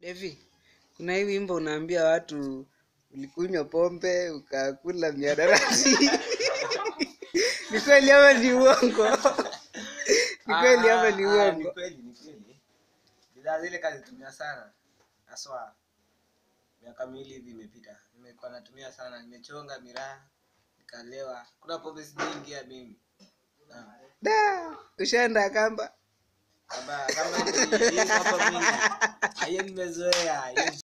Devi, kuna hii wimbo unaambia watu ulikunywa pombe ukakula miadarati. ni kweli ama ni uongo? ni kweli ama ni Ah, ah, uongo? Ni kweli, ni kweli. Bidhaa zile kazitumia sana haswa miaka miwili hivi imepita. Nimekuwa natumia sana, nimechonga miraa, nikalewa. Kuna pombe sijaingia mimi. Ah, Da, ushaenda kamba? Kama kama hizi hapa mingi. Hiyo nimezoea. hiyo